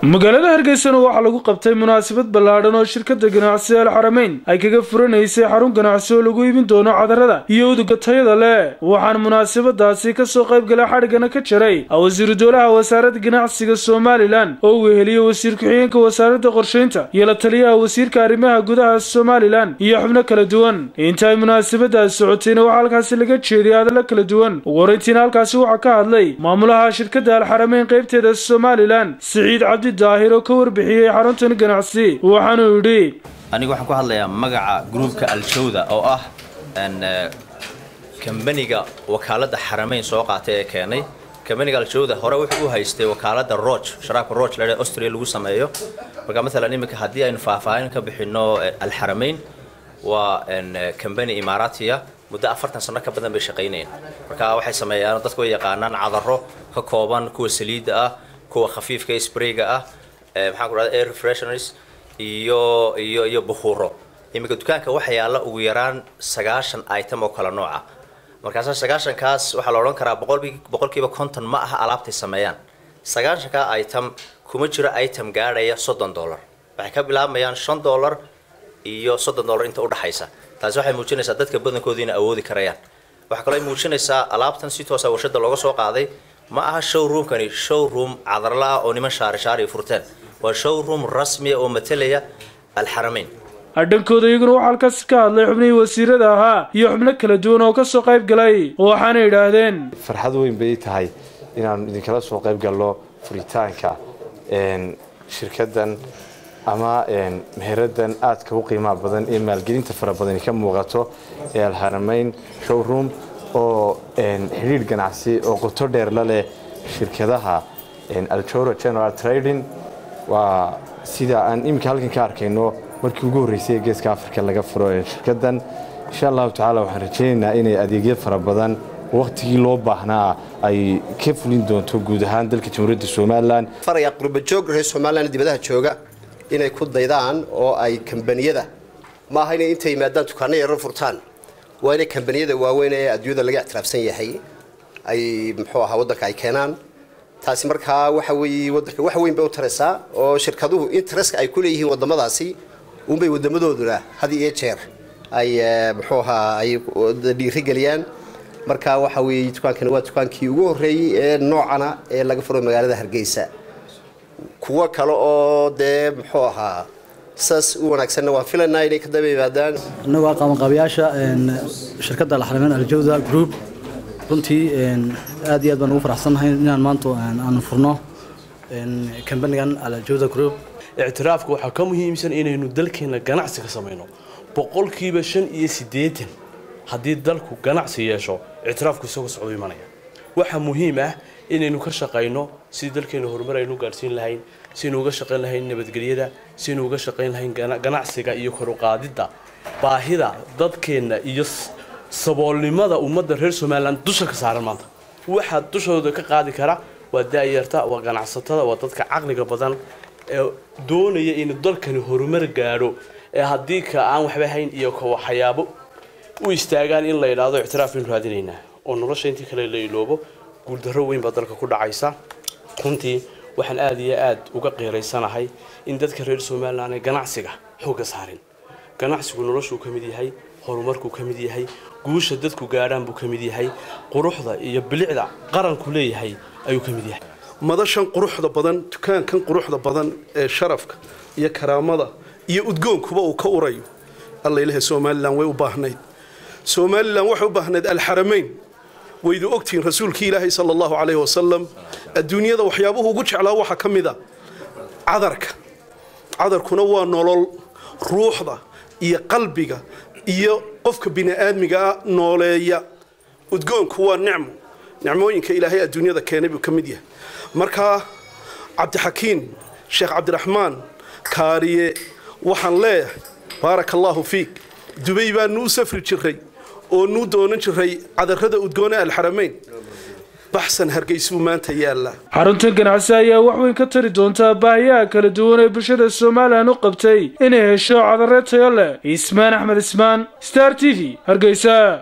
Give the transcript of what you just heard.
magaalada hargeysana waxaa lagu qabtay munaasabad ballaadhan oo shirkada ganacsi alxarameyn ay kaga furanaysay xarun ganacsi oo lagu iibin doono cadarada iyo uduga tayada leh waxaana munaasabadaasi kasoo qaybgalay xadhiggana ka jaray wasiiru dowlaha wasaaradda ganacsiga somalilan oo uu weheliyey wasiir ku-xigeenka wasaaradda qorshaynta iyo la taliyaha wasiirka arrimaha gudaha somalilan iyo xubno kala duwan inta ay munaasabadaas socotayna waxaa halkaasi laga jeediyay hadallo kala duwan ugu horeyntiina halkaasi waxaa ka hadlay maamulaha shirkadda alxarameyn qaybteeda somalilan siciid cabdi daahir oo ka warbixiyey xaruntan ganacsi waxaanuu yidhi anigu waxaan ku hadlayaa magaca gruubka aljawda oo ah kambaniga wakaaladda xarameyn soo qaatay ee keenay kambaniga aljawda hore wuxuu u haystay wakaaladda roj sharaabka roj la austria lagu sameeyo marka maalan iminka haddii aynu faahfaahin ka bixino alxarameyn waa kambani imaaraatiya muddo afartan sano ka badan bay shaqaynayeen marka waxay sameeyaan dadku way yaqaanaan cadaro ka kooban kuwa saliidda ah kuwa khafiifka sprayga ah maxaan ku dhahda air refresheners iyo iyo iyo bukhuro iminka dukaanka waxaa yaalla ugu yaraan sagaashan item oo kala nooca markaasa sagaashankaas waxaa la odhan karaa boqolkiiba konton ma aha alaabtay sameeyaan sagaashankaa item kuma jiro item gaadhaya soddon dollar waxay ka bilaabmayaan shan dollar iyo soddon dollar inta udhaxaysa taasi waxay muujinaysaa dadka badankoodii inay awoodi karayaan waxaa kaloo ay muujinaysaa alaabtan si toosa warshada looga soo qaaday ma aha showroomkani showroom cadarla ah oo niman shaari shaari furteen waa showroom rasmiya oo matalaya alxarameyn dhankooda iyaguna waxaa halkaasi ka hadlay xubnihii wasiirada ahaa iyo xubno kala duwan oo kasoo qayb galay waxaana yidhaahdeen farxad weyn bay tahay inaanu idinkala soo qayb galno furitaanka shirkadan ama meheradan aadka u qiimaha badan ee maalgelinta fara badani ka muuqato ee alxarameyn showroom oo xidhiir ganacsi oo qoto dheer la leh shirkadaha aljoro general trading waa sida aan iminka halkan ka arkayno markii ugu horreysay ee geeska africa laga furo shirkadan insha allahu tacaala waxaan rajaynaynaa inay adeegyo fara badan wakhtigii loo baahnaa ay ka fulin doonto guud ahaan dalka jamhuuriyadda somalilan faraya qurbajoog reer somalilan dibadaha jooga inay ku daydaan oo ay kambaniyada ma aha inay intay yimaadaan dukaano yaro furtaan waa inay kambaniyada waaweyn ee adduunyada laga ictiraafsan yahay ay muxuu ahaa waddanka ay keenaan taasi markaa waxa weeye waddanka wax weyn bay u taraysaa oo shirkaduhu interestka ay ku leeyihiin waddamadaasi unbay waddamadooduna had iyo jeer ay muxuu ahaa ay dhiirigeliyaan marka waxa weeye dukaankani waa dukaankii ugu horreeyey ee noocana ee laga furo magaalada hargeysa kuwo kale oo dee muxuu ahaa saas u wanaagsanna waan filaynaa inay ka daba yimaadaan innagu waa qabanqaabayaasha shirkadda alxarameyn aljawda group runtii aad iyo aad baan ugu faraxsannahay inaan maanta aanu furno kambanigan aljawda group ictiraafka waxaa ka muhiimsan inaynu dalkeena ganacsi ka samayno boqolkiiba shan iyo siddeetan haddii dalku ganacsi yeesho ictiraafku isagoo socdo imanaya waxaa muhiim ah inaynu ka shaqayno sidii dalkeena horumar aynu gaadhsiin lahayn siaynu uga shaqayn lahayn nabadgelyada siaynu uga shaqayn lahayn ganacsiga iyo koruqaadidda baahida dadkeenna iyo saboolnimada ummadda reer somalilan dusha ka saaran maanta waxaa dushooda ka qaadi kara waa daayarta waa ganacsatada waa dadka caqliga badan ee doonaya inuu dalkani horumar gaadho ee haddii ka aan waxba hayn iyo ka waxyaabo u istaagaan in la yidhaahdo ictiraaf baynu raadinaynaa oo nolosha intii kale la iloobo guuldarro weyn baa dalka ku dhacaysa runtii waxaan aada iyo aad uga qiiraysanahay in dadka reer somalilan ay ganacsiga xoogga saarin ganacsigu noloshuu ka mid yahay horumarkuu ka mid yahay guusha dadku gaadhaan buu ka mid yahay quruxda iyo bilicda qaranku leeyahay ayuu ka mid yahay madashan quruxda badan dukaankan quruxda badan ee sharafka iyo karaamada iyo udgoonkuba uu ka urayo alla ilahay somalilan way u baahnayd somalilan waxay u baahnayd alxarameyn waydu ogtihiin rasuulkii ilaahay sala allahu calayhi wasalam adduunyada waxyaabuhu ugu jeclaa waxaa ka mid a cadarka cadarkuna waa nolol ruuxda iyo qalbiga iyo qofka bini'aadmigaa nooleeya udgoonku waa nicmo nicmooyinka ilaahay adduunyada keenay buu ka mid yahay markaa cabdixakiin sheekh cabdiraxmaan kaariye waxaan leeyahay baaraka allaahu fiik dubay baanu u safri jiray oo nuu doonan jiray cadarada udgoone alxarameyn baxsan hargeysbuu maanta yaallaa xaruntan ganacsi ayaa wax weyn ka tari doontaa baahiyaha kala duwan ee bulshada somalilan u qabtay inay hesho cadare tayo leh ismaan axmed ismaan star t v hargeysa